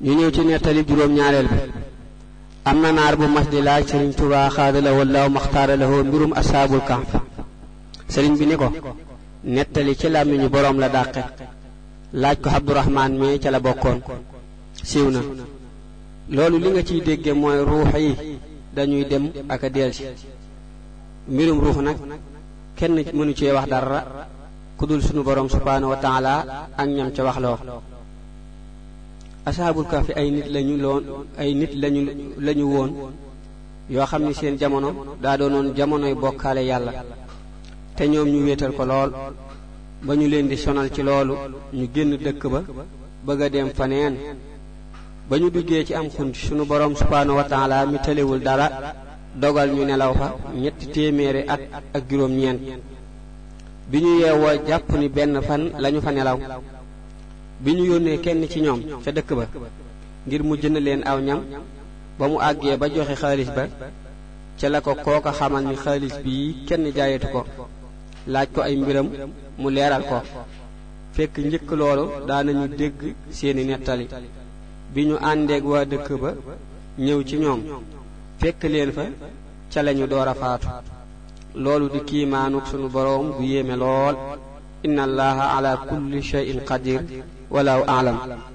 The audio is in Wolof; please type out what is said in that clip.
ñu ñëw ci nettali juróom-ñaareel bi am na naar bu mas di laaj sëriñ Tuubaa xaadala wallaahu maxtaara lahu mbirum asaabul kahf sëriñ bi ni ko nettali ci làmmiñu boroom la dàqe laaj ko Abdurahmaan mi ca la bokkoon siiw na loolu li nga ciy dégge mooy ruux yi dañuy dem ak a delsi mbirum ruux nag kenn mënu cee wax dara ku dul sunu boroom subhaanahu wa taala ak ñam ca wax loo asaabul kahfi ay nit lañu loon ay nit lañu lañu woon yoo xam ni seen jamono daa doonoon jamonoy bokkaale yàlla te ñoom ñu wéetal ko lool ba ñu leen di sonal ci loolu ñu génn dëkk ba bëgg a dem faneen ba ñu duggee ci am xunt sunu boroom subhaanahu wa taala mi tëlewul dara dogal ñu nelaw fa ñetti téeméeri at ak juróom-ñeent bi ñu yeewoo jàpp ni benn fan lañu fa nelaw bi ñu yónnee kenn ci ñoom ca dëkk ba ngir mu jënd leen aw ñam ba mu àggee ba joxe xaalis ba ca la ko kooka xamal ni xaalis bii kenn jaayatu ko laaj ko ay mbiram mu leeral ko fekk njëkk loolu daanañu dégg seeni nettali bi ñu àndeeg waa dëkk ba ñëw ci ñoom fekk leen fa ca lañu door a faatu loolu di kiimaanuk sunu boroom bu yéeme lool inna allaha ala kulli shay'in qadir walaahu aalam